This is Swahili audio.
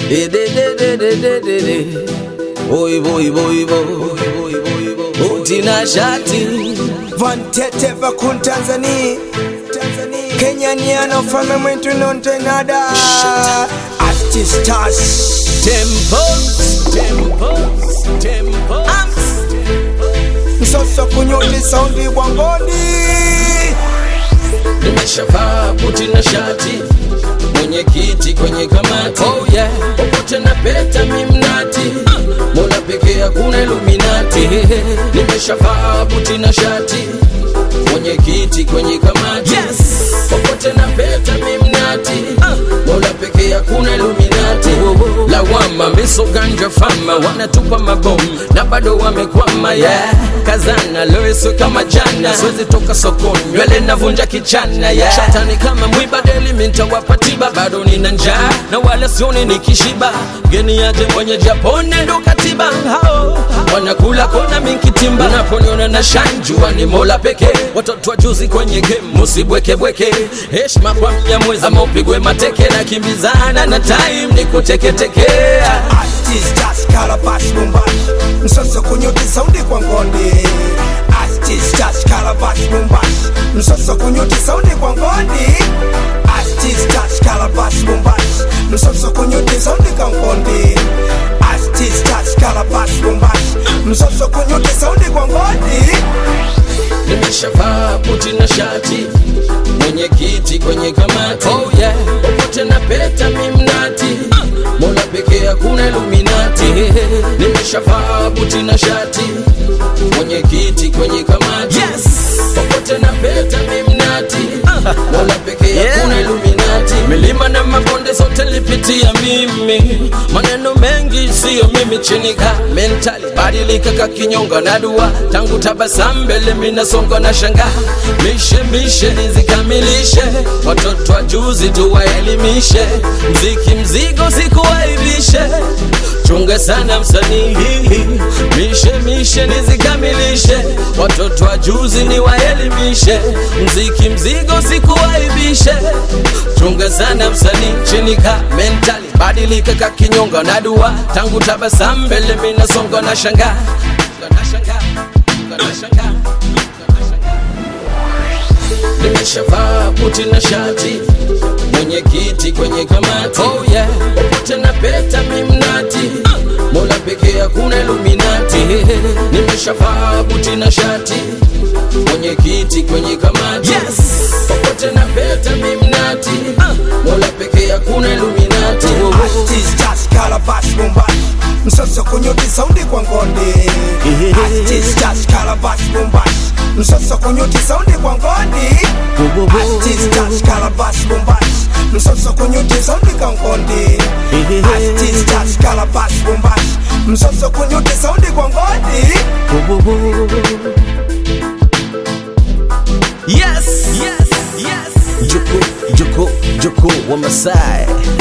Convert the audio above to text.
Eh, de, de, de, de, de, de, de. Boy, boy, boy, boy. Uti na shati Vantete vakun Tanzania Kenyaniano fame mwentu nontenada Asti stars Tempos, tempos, tempos. Msoso kunyuli saundi wangoni Nimeshavaa buti na shati, mwenye kiti kwenye kamati. Oh yeah, popote na peta mimnati, Mola pekee hakuna Illuminati. Nimeshavaa buti na shati, mwenye kiti kwenye kamati. Yes, popote na peta mimnati, Mola pekee hakuna Illuminati. Lawama miso ganja fama, wanatupa mabomu na bado wamekwama. Yeah, kazana loeso kama jana, siwezi toka sokoni, nywele navunja kichana. Yeah, shatani kama mwiba deli, mintawapa tiba, bado nina njaa na wala sioni nikishiba. Geni aje mwenye Japone ndo katiba hao wanakula kona minkitimba, unaponiona na shanjua ni Mola pekee. Watoto wa juzi kwenye game musibwekebweke, heshima kwa Mnyamwezi ama upigwe mateke, na kimbizana na time ni kuteketekea. Asti stars kalabash bumbash Msoso kunyuli saundi kwa ngondi Asti stars kalabash bumbash Msoso kunyuli saundi kwa ngondi Asti stars kalabash bumbash Msoso kunyuli saundi kwa ngondi Asti stars kalabash bumbash Msoso kunyuli saundi kwa ngondi nimeshavaa buti na shati, mwenye kiti kwenye kamati. Oh yeah, popote na peta mimnati, Mola pekee hakuna Illuminati. Nimeshavaa buti na shati, mwenye kiti kwenye kamati. Yes, popote na peta mimnati, Mola pekee hakuna Illuminati. Milima na mabonde zote lipitia mimi, maneno mengi siyo mimi chini ka mentali badilika ka kinyonga na dua tangu tabasamu mbele minasonga na shanga mishe mishe nizikamilishe watoto wa juzi tuwaelimishe mziki mzigo sikuwaibishe chunga sana msanii mishe mishe nizikamilishe watoto wa juzi niwaelimishe mziki mzigo sikuwaibishe chunga sana msanii chini ka mentali badilika ka kinyonga na dua tangu tabasamu mbele minasonga na shanga na shanga na shanga nimeshavaa buti na shati mwenye kiti kwenye kamati oh yeah popote na peta mimnati mola pekee hakuna Illuminati nimeshavaa buti na shati mwenye kiti kwenye kamati yes popote na peta mimnati mola pekee hakuna Illuminati Asti stars kalabash bumbash Msoso kunyuli saundi kwa ngondi Asti stars kalabash bumbash Msoso kunyuli saundi kwa ngondi Asti stars kalabash bumbash Msoso kunyuli saundi kwa ngondi Asti stars kalabash bumbash Msoso kunyuli saundi kwa ngondi Yes, yes, yes. Joko, Joko, Joko wa Masai.